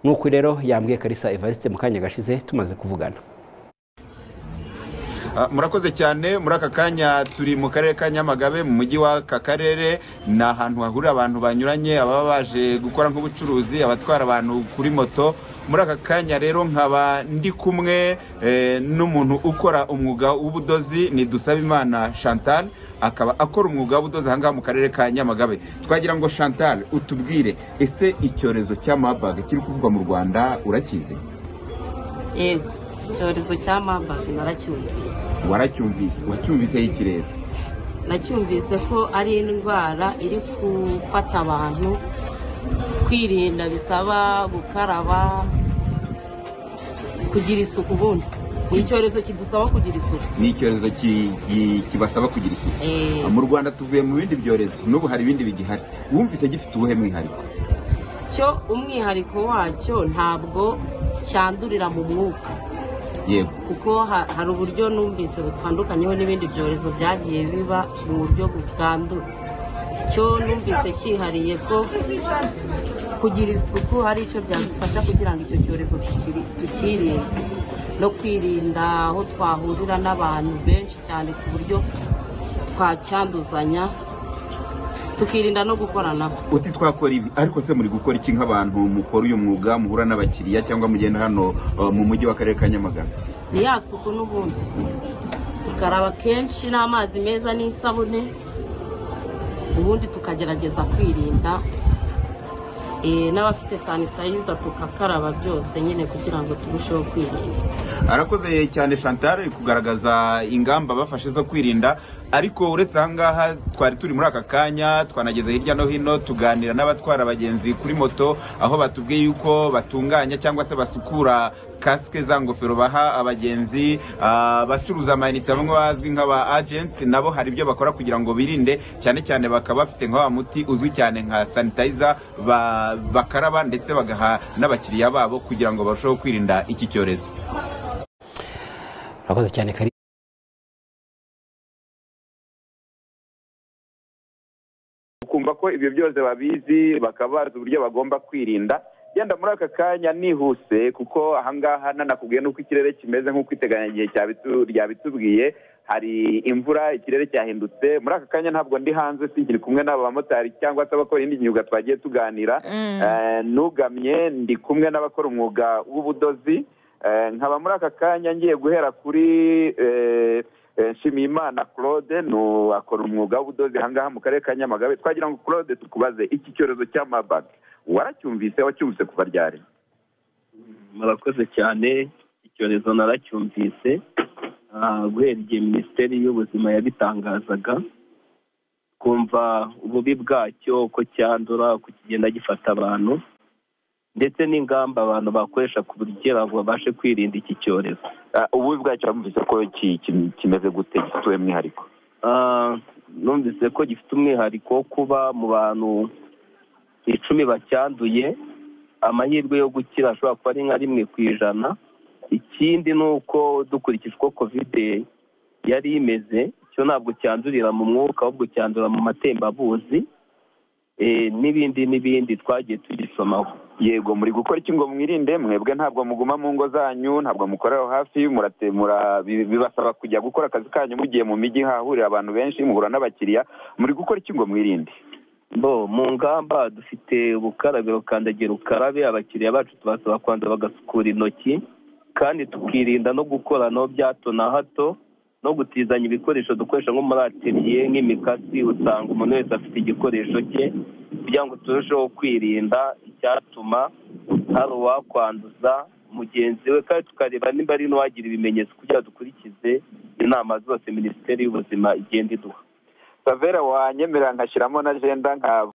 nk'uko rero yambwiye karisa evariste mu kanya gashize tumaze kuvugana murakoze cyane muri aka kanya turi mu karere ka nyamagabe mu mujyi w'aka karere ni ahantu hahurira abantu banyuranye ababa baje gukora nk'ubucuruzi abatwara abantu kuri moto muri aka kanya rero nkaba ndi kumwe n'umuntu ukora umwuga w'ubudozi ni dusabimana chantal akaba akora umwuga w'ubudozi ahangaha mu karere ka nyamagabe twagira ngo chantal utubwire ese icyorezo cya mabaga kiri kuvugwa mu rwanda urakizi yego icyorezo cya mabaga naracyumvise waracyumvise wacyumviseho iki rero nacyumvise ko ari indwara iri gufata abantu kwirinda bisaba gukaraba kugira isuku ubundi ni icyorezo kidusaba kugira isuku ni icyorezo ki- ki- kibasaba kugira isuku Eh, mu rwanda tuvuye mu bindi byorezo n'ubu hari ibindi bigihari wumvise gifite ubuhe mwihariko cyo umwihariko wacyo ntabwo cyandurira mu mwuka yego kuko ha- hari uburyo numvise butandukanyeho n'ibindi byorezo byagiye biba mu buryo butandura cyo numvise cyihariye ko kugira isuku hari icyo byadufasha kugira ngo icyo cyorezo tukiri- tukirinde no kwirinda aho twahurira n'abantu benshi cyane ku buryo twacyanduzanya tukirinda no gukoranaho uti twakora ibi ariko se muri gukora iki nk'abantu mukora uyu mwuga muhura n'abakiriya cyangwa mugenda hano uh, mu mujyi w'akarere ka nyamagabe ni ya suku n'ubundi tukaraba kenshi n'amazi meza n'isabune ubundi tukagerageza kwirinda Eh, n'abafite sanitayiza tukakaraba byose nyine kugira ngo turusheho kwirinda arakoze cyane chantal ari kugaragaza ingamba bafashe zo kwirinda ariko uretse ahangaha twari turi muri aka kanya twanageze hirya no hino tuganira n'abatwara abagenzi kuri moto aho batubwiye yuko batunganya cyangwa se basukura kasike za ngofero baha abagenzi ah, abacuruza amayinite bamwe bazwi nk'aba agents nabo hari ibyo bakora kugira ngo birinde cyane cyane bakaba bafite nka wa muti uzwi cyane nka sanitayiza ba- bakaraba ndetse bagaha n'abakiriya babo kugira ngo barusheho kwirinda iki cyorezo murakoze cyane karisa ukumva ko ibyo byose babizi bakaba bazi uburyo bagomba kwirinda yenda muri aka kanya nihuse kuko ahangaha nanakubwiye n'uko ikirere kimeze nk'uko iteganyagihe cyabitu- ryabitubwiye hari imvura ikirere cyahindutse muri aka kanya ntabwo ndi hanze sinkiri kumwe n'aba bamotari cyangwa se abakora indi myuga twagiye tuganira Eh, nugamye ndi kumwe n'abakora umwuga w'ubudozi Eh, nkaba muri aka kanya ngiye guhera kuri eh, Eh, nshimiyimana claude ni akora umwuga w'ubudozi ahangaha mu karere ka nyamagabe twagira ngo claude tukubaze iki cyorezo cya mabag waracyumvise wacyumvise kuva ryari murakoze cyane icyorezo naracyumvise Ah, guhera igihe minisiteri y'ubuzima yabitangazaga twumva ububi bwacyo uko cyandura uko kigenda gifata abantu ndetse n'ingamba abantu bakoresha kugira ngo babashe kwirinda iki cyorezo Ah, ububi bwacyo wamvise ko ki- ki- kimeze gute gifite uwe mwihariko Ah, numvise ko gifite umwihariko wo kuba mu bantu icumi bacyanduye amahirwe yo gukira ashobora kuba ari nka rimwe ku ijana ikindi ni uko dukurikije uko kovide yari imeze cyo ntabwo cyandurira mu mwuka ahubwo cyandurira mu matembabuzi eh, n'ibindi n'ibindi twagiye tugisomaho yego muri gukora iki ngo mwirinde mwebwe ntabwo muguma mu ngo zanyu ntabwo mukorera hafi murate- mura- bi- bibasaba kujya gukora akazi kanyu mugiye mu mijyi hahurira abantu benshi muhura n'abakiriya muri gukora iki ngo mwirinde bo mu ngamba dufite ubukarabiro kandagira ukarabe abakiriya bacu tubasaba kubanza bagasukura intoki kandi tukirinda no gukoranaho bya hato na hato no gutizanya ibikoresho dukoresha nko muri ateliye nk'imikasi usanga umuntu wese afite igikoresho cye kugira ngo turusheho kwirinda icyatuma hari uwakwanduza mugenzi we kandi tukareba nimba ari n'uwagira ibimenyetso kugira ngo dukurikize inama zose minisiteri y'ubuzima igenda iduha savera wanyemerera nkashyiramo na jenda nka